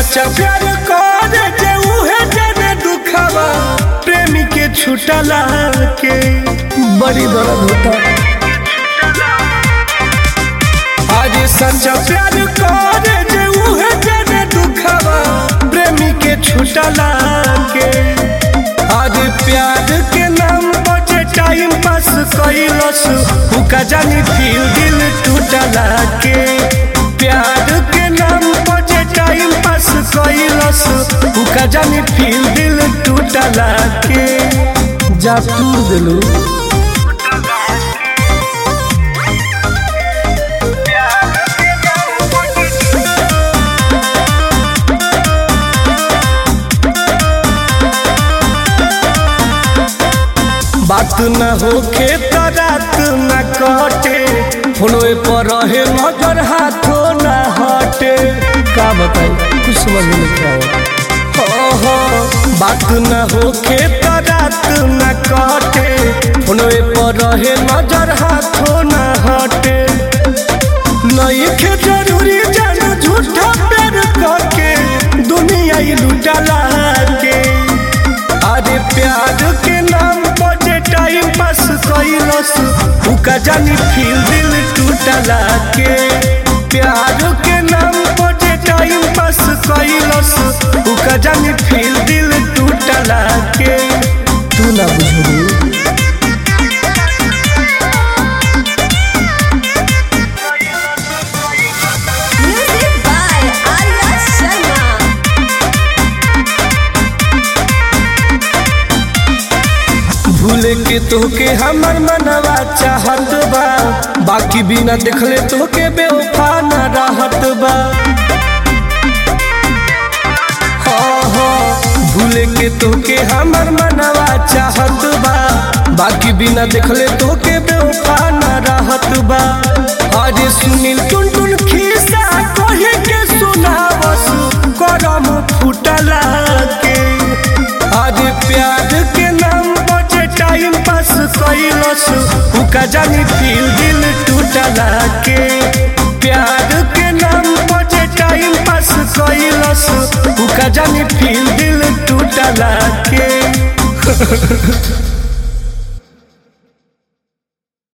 सच्चा प्यार करे जे उहे जने दुखावा प्रेमी के छुटला के बड़ी दर्द होता आज सच्चा प्यार करे जे उहे जने दुखावा प्रेमी के छुटला के आज प्यार के नाम पर जे टाइम पास कइलस हुका जानी फिर दिल टूटला के प्यार के नाम पर जे टाइम पास कइलस हुका जानी फिर दिल टूटला के जा तूर दिलू बात न होखे त रात न कटे फोनवे पर रहे नजर हाथों न हटे का बताई कुछ समझ में नहीं क्या हो हो बात न होखे त रात न कटे फोनवे पर रहे नजर हाथों न हटे नहीं खे जरूरी जान झूठा प्यार करके दुनिया ही लुटला के अरे प्यार के नाम पर जे टाइम पास कइलस उका जानी फिर दिल टूटला के प्यार के नाम पर जे टाइम पास कइलस उका जानी फिर दिल टूटला के तू ना बुझू Music by Arya Sharma. भूले के तोके हमर मनवा चाहत बा बाकी बिना देखले तोके बेवफा न रहत बा हाँ हाँ भूले के तोके हमर मनवा चाहत बा बाकी बिना देखले तोके बेवफा न रहत बा अरे सुनील टुन टुन खिस्सा कहे के सुनावस करम फुटला के अरे प्यार के नाम बचे टाइम पास कइलस उका जानी फिर दिल टूटला के प्यार के नाम बचे टाइम पास कइलस उका जानी फिर दिल टूटला के